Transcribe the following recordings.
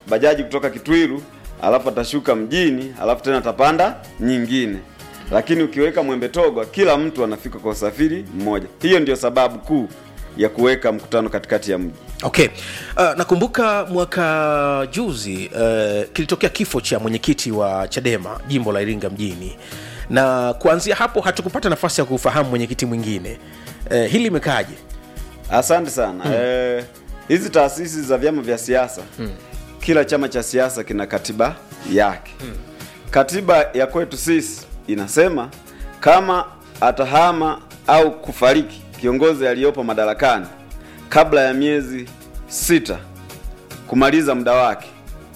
bajaji kutoka Kitwiru, alafu atashuka mjini, alafu tena atapanda nyingine. Lakini ukiweka Mwembe Togwa, kila mtu anafika kwa usafiri mmoja. Hiyo ndio sababu kuu ya kuweka mkutano katikati ya mji. okay uh, nakumbuka mwaka juzi uh, kilitokea kifo cha mwenyekiti wa chadema jimbo la iringa mjini na kuanzia hapo hatukupata nafasi ya kufahamu mwenyekiti mwingine uh, hili limekaaje Asante sana. Eh, hizi taasisi za vyama vya siasa kila chama cha siasa kina katiba yake. Katiba ya kwetu sisi inasema kama atahama au kufariki kiongozi aliyopo madarakani kabla ya miezi sita kumaliza muda wake,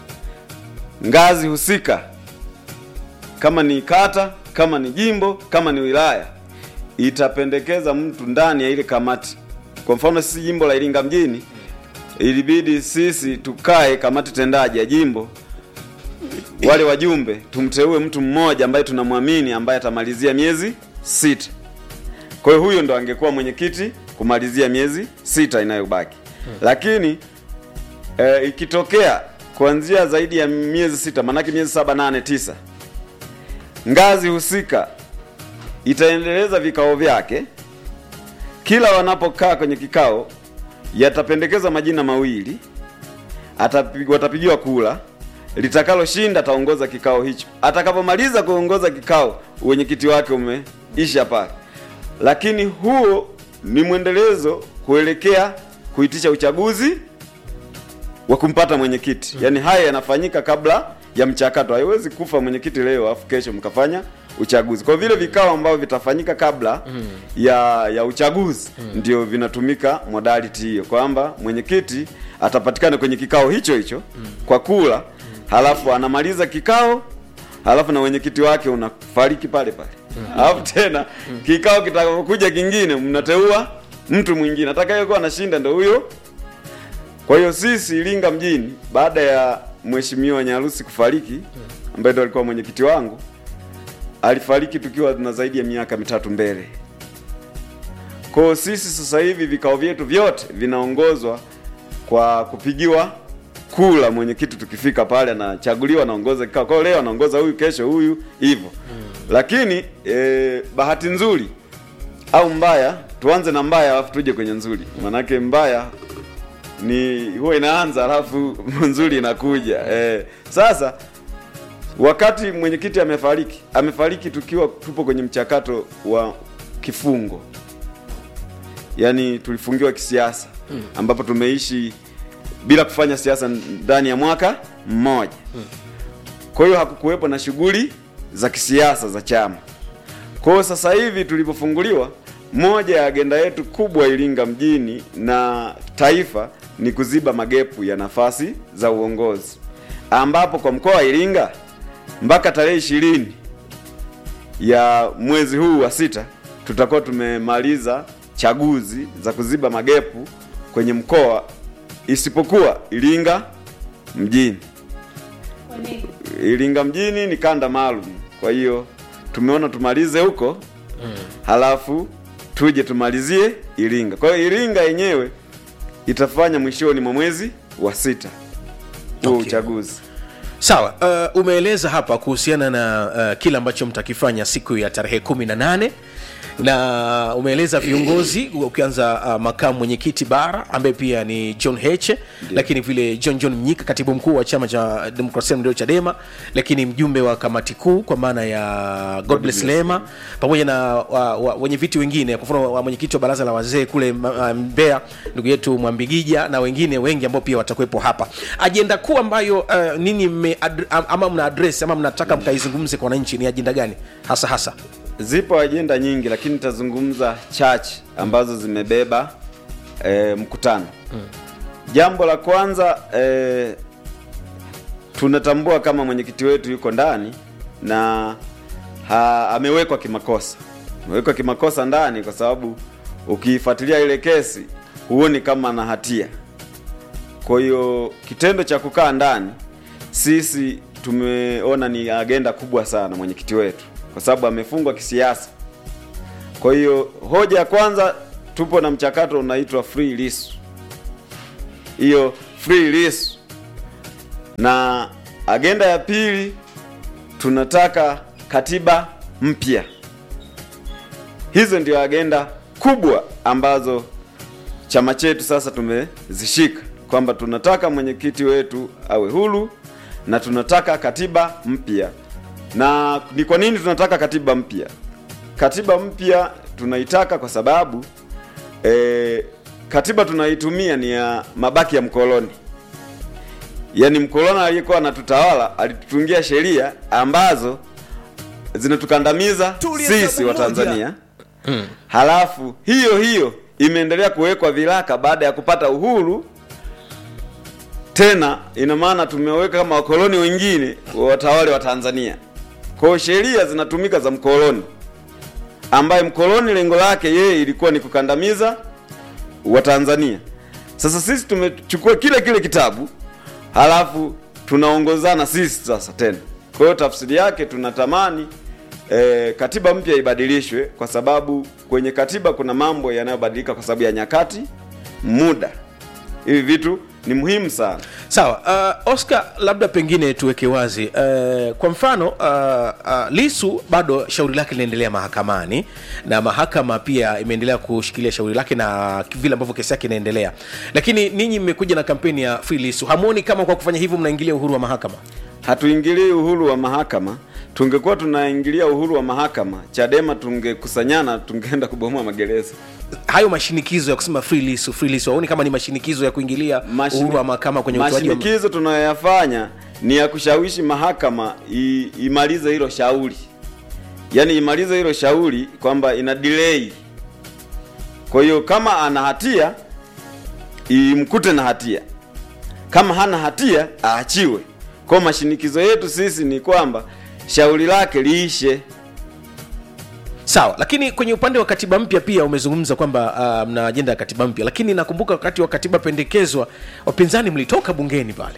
ngazi husika, kama ni kata, kama ni jimbo, kama ni wilaya, itapendekeza mtu ndani ya ile kamati. Kwa mfano sisi jimbo la Iringa mjini, ilibidi sisi tukae kamati tendaji ya jimbo, wale wajumbe tumteue mtu mmoja ambaye tunamwamini ambaye atamalizia miezi sita. Kwa hiyo huyo ndo angekuwa mwenyekiti kumalizia miezi sita inayobaki. Lakini e, ikitokea kuanzia zaidi ya miezi sita, maanake miezi saba, nane, tisa, ngazi husika itaendeleza vikao vyake. Kila wanapokaa kwenye kikao, yatapendekeza majina mawili, atapi- watapigiwa kula, litakaloshinda ataongoza kikao hicho. Atakapomaliza kuongoza kikao, wenyekiti wake umeisha pale. Lakini huo ni mwendelezo kuelekea kuitisha uchaguzi wa kumpata mwenyekiti. Yaani haya yanafanyika kabla ya mchakato. Haiwezi kufa mwenyekiti leo afu kesho mkafanya uchaguzi. Kwa vile vikao ambavyo vitafanyika kabla ya ya uchaguzi ndio vinatumika modality hiyo kwamba mwenyekiti atapatikana kwenye kikao hicho hicho kwa kula, halafu anamaliza kikao, halafu na mwenyekiti wake unafariki pale pale. Halafu tena kikao kitakapokuja kingine mnateua mtu mwingine atakayekuwa anashinda ndio huyo kwa hiyo sisi Iringa mjini, baada ya mheshimiwa Nyarusi kufariki, ambaye ndo alikuwa mwenyekiti wangu, alifariki tukiwa na zaidi ya miaka mitatu mbele. Kwa hiyo sisi sasa hivi vikao vyetu vyote vinaongozwa kwa kupigiwa kula. Mwenyekiti tukifika pale anachaguliwa, anaongoza kikao. Kwa hiyo leo anaongoza huyu, kesho huyu, hivyo. Lakini e, bahati nzuri au mbaya, tuanze na mbaya alafu tuje kwenye nzuri, manake mbaya ni huwa inaanza alafu nzuri inakuja eh. Sasa wakati mwenyekiti amefariki, amefariki tukiwa tupo kwenye mchakato wa kifungo, yaani tulifungiwa kisiasa, ambapo tumeishi bila kufanya siasa ndani ya mwaka mmoja. Kwa hiyo hakukuwepo na shughuli za kisiasa za chama. Kwa hiyo sasa hivi tulipofunguliwa, moja ya agenda yetu kubwa Iringa mjini na taifa ni kuziba magepu ya nafasi za uongozi, ambapo kwa mkoa wa Iringa mpaka tarehe ishirini ya mwezi huu wa sita tutakuwa tumemaliza chaguzi za kuziba magepu kwenye mkoa isipokuwa Iringa mjini. Iringa mjini ni kanda maalum, kwa hiyo tumeona tumalize huko halafu tuje tumalizie Iringa. Kwa hiyo Iringa yenyewe itafanya mwishoni mwa mwezi wa sita huo Okay. uchaguzi. sawa uh, umeeleza hapa kuhusiana na uh, kile ambacho mtakifanya siku ya tarehe kumi na nane na umeeleza viongozi ukianza uh, makamu mwenyekiti bara ambaye pia ni john heche lakini vile john john mnyika katibu mkuu wa chama cha demokrasia na maendeleo chadema lakini mjumbe wa kamati kuu kwa maana ya godbless lema pamoja na wa, wa, wenye viti wengine kwa mfano wa mwenyekiti wa baraza la wazee kule uh, mbeya ndugu yetu mwambigija na wengine wengi ambao pia watakuwepo hapa ajenda kuu ambayo uh, nini mme ad, ama mna address ama mnataka mkaizungumze kwa wananchi ni ajenda gani hasa hasa Zipo ajenda nyingi, lakini nitazungumza chache ambazo zimebeba e, mkutano. Jambo la kwanza e, tunatambua kama mwenyekiti wetu yuko ndani na ha, amewekwa kimakosa, amewekwa kimakosa ndani kwa sababu ukiifuatilia ile kesi huoni kama ana hatia. Kwa hiyo kitendo cha kukaa ndani, sisi tumeona ni agenda kubwa sana mwenyekiti wetu, kwa sababu amefungwa kisiasa. Kwa hiyo hoja ya kwanza, tupo na mchakato unaitwa free Lissu. Hiyo free Lissu na agenda ya pili tunataka katiba mpya. Hizo ndio agenda kubwa ambazo chama chetu sasa tumezishika kwamba tunataka mwenyekiti wetu awe huru na tunataka katiba mpya. Na ni kwa nini tunataka katiba mpya? Katiba mpya tunaitaka kwa sababu e, katiba tunaitumia ni ya mabaki ya mkoloni. Yaani mkoloni aliyekuwa anatutawala alitutungia sheria ambazo zinatukandamiza Tulia sisi sababu wa moja. Tanzania. Halafu hiyo hiyo imeendelea kuwekwa viraka baada ya kupata uhuru. Tena ina maana tumeweka kama wakoloni wengine watawale wa Tanzania. Kwa hiyo sheria zinatumika za mkoloni, ambaye mkoloni lengo lake yeye ilikuwa ni kukandamiza wa Tanzania. Sasa sisi tumechukua kile kile kitabu halafu tunaongozana sisi sasa tena. Kwa hiyo tafsiri yake tunatamani e, katiba mpya ibadilishwe kwa sababu kwenye katiba kuna mambo yanayobadilika kwa sababu ya nyakati, muda. Hivi vitu ni muhimu sana. sawa uh, oscar labda pengine tuweke wazi uh, kwa mfano uh, uh, lisu bado shauri lake linaendelea mahakamani na mahakama pia imeendelea kushikilia shauri lake na vile ambavyo kesi yake inaendelea lakini ninyi mmekuja na kampeni ya free lisu hamwoni kama kwa kufanya hivyo mnaingilia uhuru wa mahakama Hatuingilii uhuru wa mahakama. Tungekuwa tunaingilia uhuru wa mahakama, Chadema tungekusanyana, tungeenda kubomoa magereza. hayo mashinikizo ya kusema free lisu free lisu haoni kama ni mashinikizo ya kuingilia Mashini- uhuru wa mahakama kwenye utoaji wa mashinikizo tunayoyafanya ni ya kushawishi mahakama i, imalize hilo shauri, yaani imalize hilo shauri kwamba ina delay. Kwa hiyo kama ana hatia imkute na hatia, kama hana hatia aachiwe. Kwa hiyo mashinikizo yetu sisi ni kwamba shauri lake liishe. sawa lakini kwenye upande wa katiba mpya pia umezungumza kwamba uh, mna ajenda ya katiba mpya lakini nakumbuka wakati wa katiba pendekezwa wapinzani mlitoka bungeni pale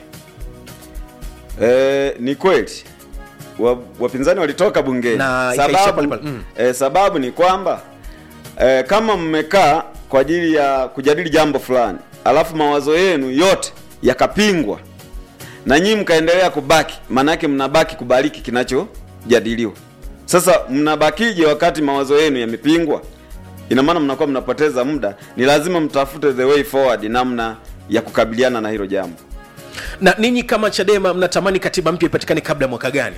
E, ni kweli wa, wapinzani walitoka bungeni Na ikaishia sababu, pale pale. Mm. e, sababu ni kwamba e, kama mmekaa kwa ajili ya kujadili jambo fulani alafu mawazo yenu yote yakapingwa na nyinyi mkaendelea kubaki, maanake mnabaki kubariki kinachojadiliwa. Sasa mnabakije wakati mawazo yenu yamepingwa? Ina maana mnakuwa mnapoteza muda. Ni lazima mtafute the way forward, namna ya kukabiliana na hilo jambo. na ninyi kama chadema mnatamani katiba mpya ipatikane kabla ya mwaka gani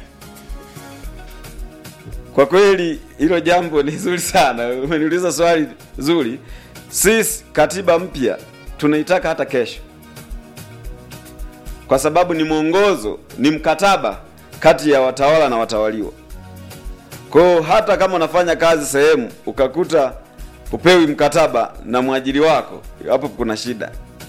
Kwa kweli hilo jambo ni zuri sana, umeniuliza swali zuri. Sisi katiba mpya tunaitaka hata kesho, kwa sababu ni mwongozo, ni mkataba kati ya watawala na watawaliwa. Kwa hiyo hata kama unafanya kazi sehemu ukakuta upewi mkataba na mwajiri wako, hapo kuna shida.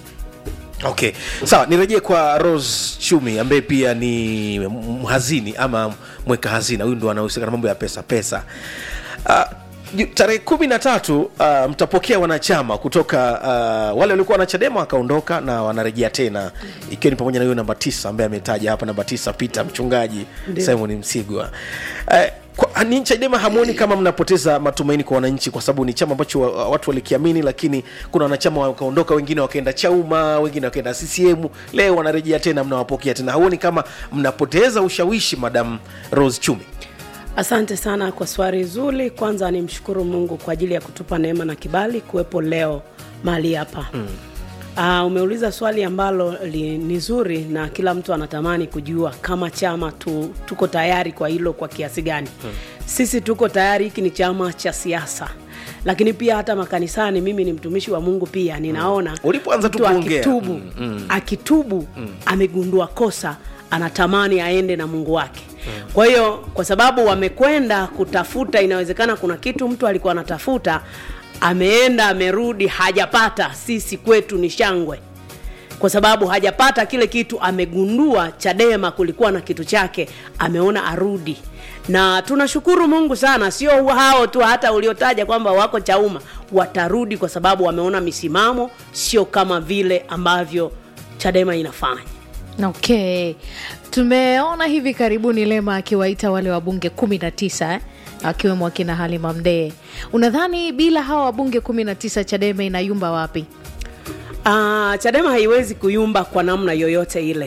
okay sawa nirejee kwa rose chumi ambaye pia ni mhazini ama mweka hazina huyu ndo anahusika na mambo ya pesa pesa uh, ju- tarehe kumi na tatu uh, mtapokea wanachama kutoka uh, wale waliokuwa wanachadema wakaondoka na wanarejea tena ikiwa ni pamoja na huyo namba tisa ambaye ametaja hapa namba tisa peter mchungaji simon msigwa uh, kwa, ni chadema hamwoni kama mnapoteza matumaini kwa wananchi kwa sababu ni chama ambacho wa- watu walikiamini lakini kuna wanachama wakaondoka wengine wakaenda chauma wengine wakaenda ccm leo wanarejea tena mnawapokea tena hauoni kama mnapoteza ushawishi madam rose chumi Asante sana kwa swali zuri. Kwanza nimshukuru Mungu kwa ajili ya kutupa neema na kibali kuwepo leo mahali hapa mm. Uh, umeuliza swali ambalo li, ni zuri na kila mtu anatamani kujua kama chama tu, tuko tayari kwa hilo kwa kiasi gani hmm. Sisi tuko tayari, hiki ni chama cha siasa, lakini pia hata makanisani, mimi ni mtumishi wa Mungu pia ninaona Ulipoanza tu mtu kuongea. akitubu, Mm, mm. akitubu amegundua kosa, anatamani aende na Mungu wake kwa hiyo kwa sababu wamekwenda kutafuta, inawezekana kuna kitu mtu alikuwa anatafuta, ameenda amerudi, hajapata. Sisi kwetu ni shangwe, kwa sababu hajapata kile kitu. Amegundua Chadema kulikuwa na kitu chake, ameona arudi, na tunashukuru Mungu sana. Sio hao tu, hata uliotaja kwamba wako Chauma watarudi, kwa sababu wameona misimamo sio kama vile ambavyo Chadema inafanya. okay tumeona hivi karibuni lema akiwaita wale wabunge kumi na tisa eh? akiwemo akina halima mdee unadhani bila hawa wabunge kumi na tisa chadema inayumba wapi Uh, Chadema haiwezi kuyumba kwa namna yoyote ile,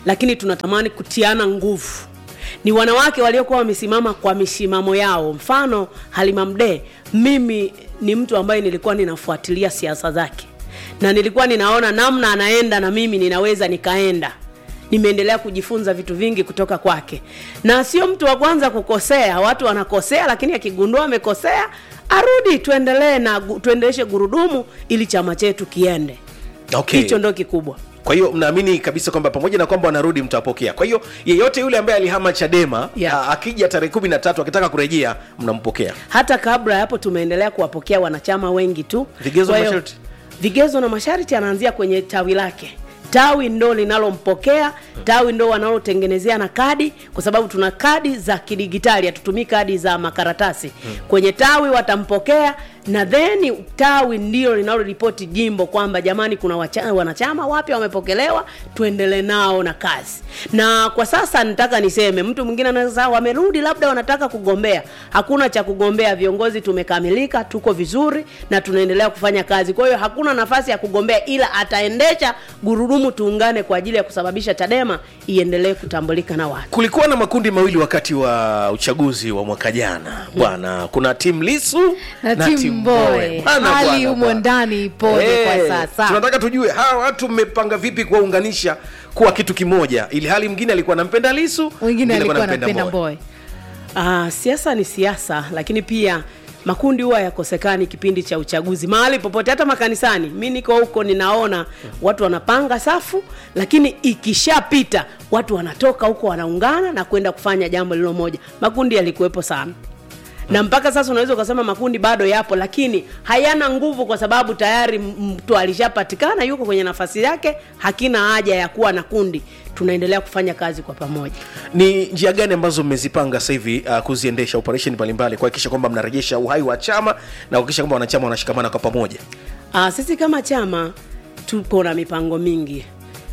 lakini tunatamani kutiana nguvu ni wanawake waliokuwa wamesimama kwa misimamo yao mfano halima mdee mimi ni mtu ambaye nilikuwa ninafuatilia siasa zake na nilikuwa ninaona namna anaenda na mimi ninaweza nikaenda nimeendelea kujifunza vitu vingi kutoka kwake na sio mtu wa kwanza kukosea watu wanakosea lakini akigundua amekosea arudi tuendelee na gu- tuendeleshe gurudumu ili chama chetu kiende okay. hicho ndo kikubwa kwa hiyo mnaamini kabisa kwamba pamoja na kwamba wanarudi mtawapokea kwa hiyo yeyote yule ambaye alihama chadema Yeah. a- akija tarehe kumi na tatu akitaka kurejea mnampokea hata kabla ya hapo tumeendelea kuwapokea wanachama wengi tu Vigezo Kwa na hiyo, masharti? vigezo na masharti anaanzia kwenye tawi lake tawi ndo linalompokea tawi ndo wanalotengenezea na kadi kwa sababu tuna kadi za kidigitali hatutumii kadi za makaratasi kwenye tawi watampokea na then tawi ndio linaloripoti jimbo kwamba jamani kuna wacha, wanachama wapya wamepokelewa tuendelee nao na kazi na kwa sasa nitaka niseme mtu mwingine anaweza wamerudi labda wanataka kugombea hakuna cha kugombea viongozi tumekamilika tuko vizuri na tunaendelea kufanya kazi kwa hiyo hakuna nafasi ya kugombea ila ataendesha gurudumu tuungane kwa ajili ya kusababisha chadema iendelee kutambulika na watu kulikuwa na makundi mawili wakati wa uchaguzi wa mwaka jana bwana kuna timu lisu na timu mboe Bwana, hali bwana, humo bwana. ndani ipoje Eh, kwa sasa tunataka tujue hawa watu mmepanga vipi kuwaunganisha kuwa kitu kimoja ili hali mwingine alikuwa anampenda lisu mwingine alikuwa anampenda anapenda Mbowe. mboe Ah, siasa ni siasa lakini pia makundi huwa yakosekani kipindi cha uchaguzi mahali popote hata makanisani mi niko huko ninaona watu wanapanga safu lakini ikishapita watu wanatoka huko wanaungana na kwenda kufanya jambo lilo moja makundi yalikuwepo sana na mpaka sasa unaweza ukasema makundi bado yapo lakini hayana nguvu kwa sababu tayari m- mtu alishapatikana yuko kwenye nafasi yake hakina haja ya kuwa na kundi tunaendelea kufanya kazi kwa pamoja ni njia gani ambazo mmezipanga sasa hivi uh, kuziendesha operation mbalimbali kuhakikisha kwamba mnarejesha uhai wa chama na kuhakikisha kwamba wanachama wanashikamana kwa pamoja Aa, sisi kama chama tupo na mipango mingi.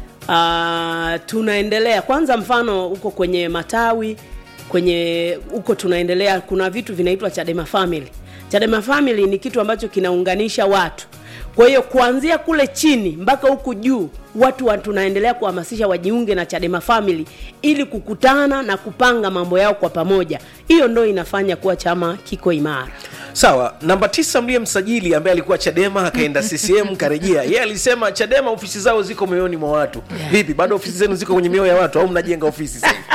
Aa, tunaendelea kwanza, mfano huko kwenye matawi kwenye huko tunaendelea, kuna vitu vinaitwa Chadema Family. Chadema Family ni kitu ambacho kinaunganisha watu. Kwa hiyo kuanzia kule chini mpaka huku juu watu wa, tunaendelea kuhamasisha wajiunge na Chadema Family ili kukutana na kupanga mambo yao kwa pamoja. Hiyo ndo inafanya kuwa chama kiko imara. sawa namba tisa mliye msajili ambaye alikuwa chadema akaenda ccm karejea yeye alisema chadema ofisi zao ziko mioyoni mwa watu vipi bado ofisi zenu ziko kwenye mioyo ya watu au mnajenga ofisi sasa hivi?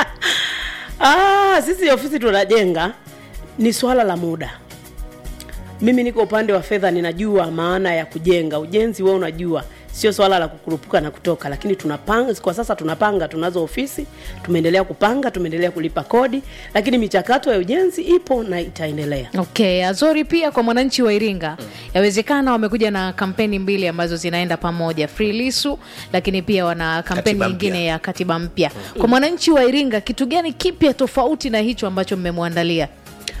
Ah, sisi ofisi tunajenga ni swala la muda. Mimi niko upande wa fedha, ninajua maana ya kujenga. Ujenzi wewe unajua, sio swala la kukurupuka na kutoka, lakini tunapanga kwa sasa, tunapanga, tunazo ofisi, tumeendelea kupanga, tumeendelea kulipa kodi, lakini michakato ya ujenzi ipo na itaendelea. okay azori pia kwa mwananchi wa iringa yawezekana wamekuja na kampeni mbili ambazo zinaenda pamoja free lisu lakini pia wana kampeni Katiba nyingine mpya. ya katiba mpya kwa mwananchi wa iringa kitu gani kipya tofauti na hicho ambacho mmemwandalia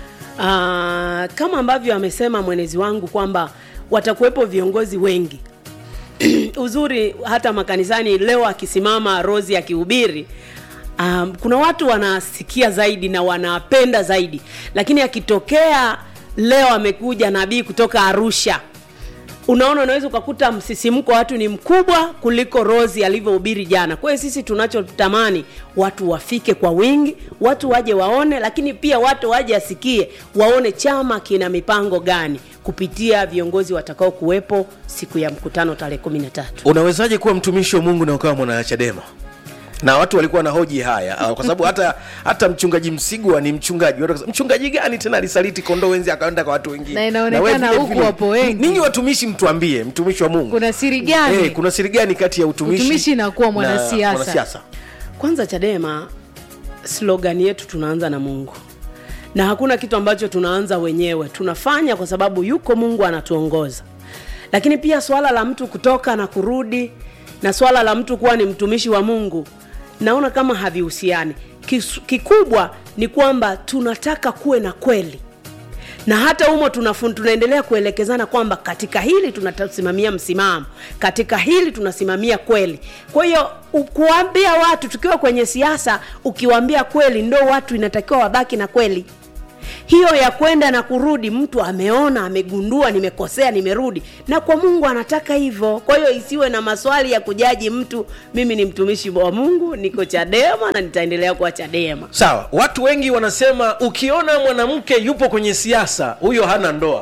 Ah, kama ambavyo amesema mwenezi wangu kwamba watakuwepo viongozi wengi uzuri hata makanisani leo akisimama rosi akihubiri um, kuna watu wanasikia zaidi na wanapenda zaidi lakini akitokea leo amekuja nabii kutoka arusha unaona unaweza ukakuta msisimko wa watu ni mkubwa kuliko rosi alivyohubiri jana kwa hiyo sisi tunachotamani watu wafike kwa wingi watu waje waone lakini pia watu waje asikie waone chama kina mipango gani kupitia viongozi watakao kuwepo siku ya mkutano tarehe kumi na tatu unawezaje kuwa mtumishi wa mungu na ukawa mwana chadema na watu walikuwa na hoji haya ah, kwa sababu hata hata mchungaji msigwa ni mchungaji Watu wakasema, mchungaji gani tena alisaliti kondoo wenzi akaenda kwa watu wengine Na inaonekana wewe vile huku vile. wapo wengi. ninyi watumishi mtuambie mtumishi wa mungu kuna siri gani Eh, kuna siri gani kati ya utumishi, Utumishi na kuwa mwanasiasa. mwanasiasa? kwanza chadema slogan yetu tunaanza na mungu na hakuna kitu ambacho tunaanza wenyewe tunafanya kwa sababu yuko mungu anatuongoza lakini pia swala la mtu kutoka na kurudi na swala la mtu kuwa ni mtumishi wa mungu naona kama havihusiani Kis- kikubwa ni kwamba tunataka kuwe na kweli na hata humo tunafun, tunaendelea kuelekezana kwamba katika hili tunasimamia msimamo katika hili tunasimamia kweli kwa hiyo u- kuwaambia watu tukiwa kwenye siasa ukiwaambia kweli ndo watu inatakiwa wabaki na kweli hiyo ya kwenda na kurudi mtu ameona amegundua nimekosea nimerudi na kwa mungu anataka hivyo kwa hiyo isiwe na maswali ya kujaji mtu mimi ni mtumishi wa mungu niko chadema na nitaendelea kuwa chadema sawa watu wengi wanasema ukiona mwanamke yupo kwenye siasa huyo hana ndoa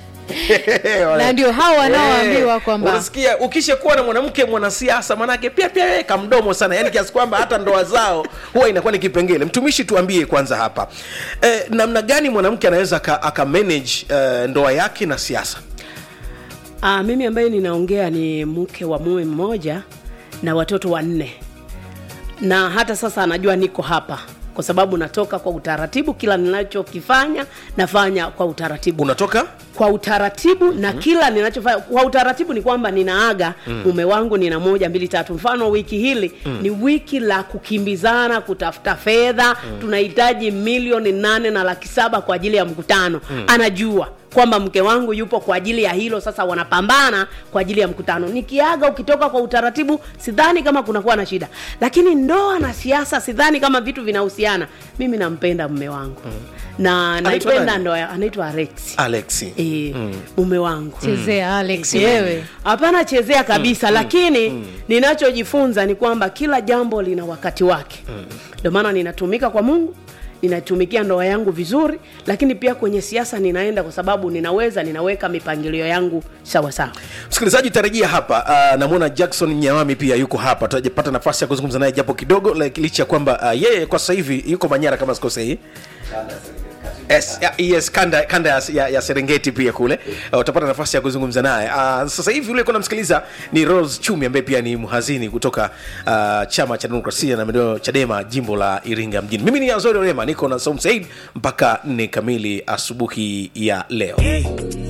Na ndio hao wanaoambiwa Eh, kwamba- unasikia ukisha kuwa na mwanamke mwanasiasa manake pia pia yeye kamdomo sana yani kiasi kwamba hata ndoa zao huwa inakuwa ni kipengele mtumishi tuambie kwanza hapa eh, namna gani mwanamke anaweza aka, aka manage eh, ndoa yake na siasa Aa, mimi ambaye ninaongea ni mke wa mume mmoja na watoto wanne na hata sasa anajua niko hapa kwa sababu natoka kwa utaratibu kila ninachokifanya nafanya kwa utaratibu unatoka kwa utaratibu na kila ninachofanya kwa utaratibu ni kwamba ninaaga mume wangu nina moja mbili tatu mfano wiki hili ni wiki la kukimbizana kutafuta fedha tunahitaji milioni nane na laki saba kwa ajili ya mkutano anajua kwamba mke wangu yupo kwa ajili ya hilo sasa wanapambana kwa ajili ya mkutano nikiaga ukitoka kwa utaratibu sidhani kama kunakuwa na shida lakini ndoa na siasa sidhani kama vitu vinahusiana mimi nampenda mume wangu na Anaitwa naipenda nani? ndoa ya- anaitwa alexi alexi e, mume wangu chezea alex wewe hapana chezea kabisa lakini ninachojifunza ni kwamba kila jambo lina wakati wake ndio maana ninatumika kwa mungu ninatumikia ndoa yangu vizuri lakini pia kwenye siasa ninaenda kwa sababu ninaweza ninaweka mipangilio yangu sawa sawa msikilizaji tarajia hapa uh, namwona jackson nyawami pia yuko hapa tutapata nafasi ya kuzungumza naye japo kidogo like, licha ya kwamba uh, yeye kwa sasa hivi yuko manyara kama sikosei Yes, ya- yes kanda, kanda ya, ya, ya serengeti pia kule uh, utapata nafasi ya kuzungumza naye uh, sasa hivi ule namsikiliza ni rose chumi ambaye pia ni mhazini kutoka uh, chama cha demokrasia na maendeleo chadema jimbo la iringa mjini mimi ni azori orema niko na saum said mpaka nne kamili asubuhi ya leo